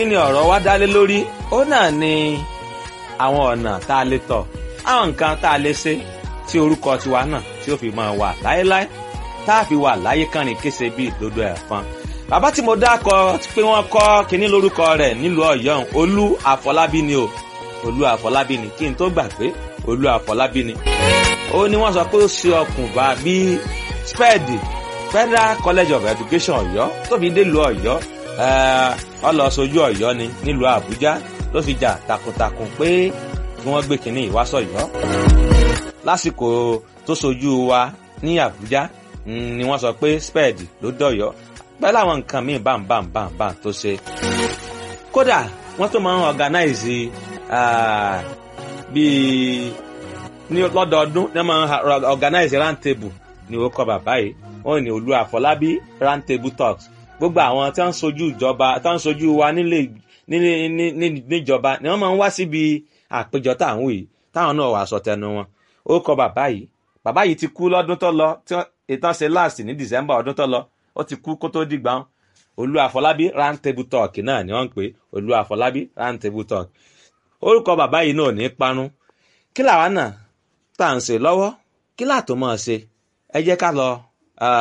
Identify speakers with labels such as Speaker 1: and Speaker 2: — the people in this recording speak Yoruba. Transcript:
Speaker 1: kí ni ọ̀rọ̀ wa dálé lórí ó náà ni àwọn ọ̀nà tá a lè tọ̀ àwọn nǹkan tá a lè ṣe tí orúkọ tiwa náà tí ó fi máa wà láéláé tá a fi wà láyé kànrin kése bíi ìdodo ẹ̀fọn bàbá tí mo dákọ pé wọ́n kọ́ kínní lórúkọ rẹ̀ nílùú ọ̀yọ́ olú àfọlábí ni o olú àfọlábí ni kí n tó gbà pé olú àfọlábí ni ó ní wọ́n sọ pé ó ṣe ọkùnbà bíi spẹ́ẹ̀dì federal college of education ọ̀yọ́ tó fi dé lu ọ̀yọ́ ọlọ́sọjú ọ̀yọ́ ni nílùú àbújá ló fi jà takuntakun pé kí wọ́n gbé kínní ìwásọ̀yọ́ lásìkò tó sojú wa ní àbújá ni wọ́n sọ pé spẹ́ẹ̀dì ló dọ̀yọ́ pẹ̀lú àwọn nǹkan míì bámbámbámbá tó ṣe. kódà wọ́n tó máa ń organize bíi ní lọ́dọọdún wọ́n máa ń organize round table ní orúkọ bàbá yìí wọ́n ní olú àfọlábí round table talks gbogbo àwọn tí wọ́n ń sojú ìjọba tí wọ́n ń sojú wa nílé níjọba ni wọ́n máa ń wá síbi àpéjọ táwọn yìí táwọn náà wàá sọ tẹnu wọn orúkọ bàbá yìí bàbá yìí ti kú lọ́dún tó lọ tí ìtàn ṣe last ní december ọdún tó lọ ó ti kú kó tó dìgbà wọn olú àfọlábí round table talk náà ni wọ́n ń pè olú àfọlábí round table talk orúkọ bàbá yìí náà ní parun kí làwa náà tá à ń ṣe lọ́wọ́ kí làtò máa ṣe ẹ jẹ́ ká lọ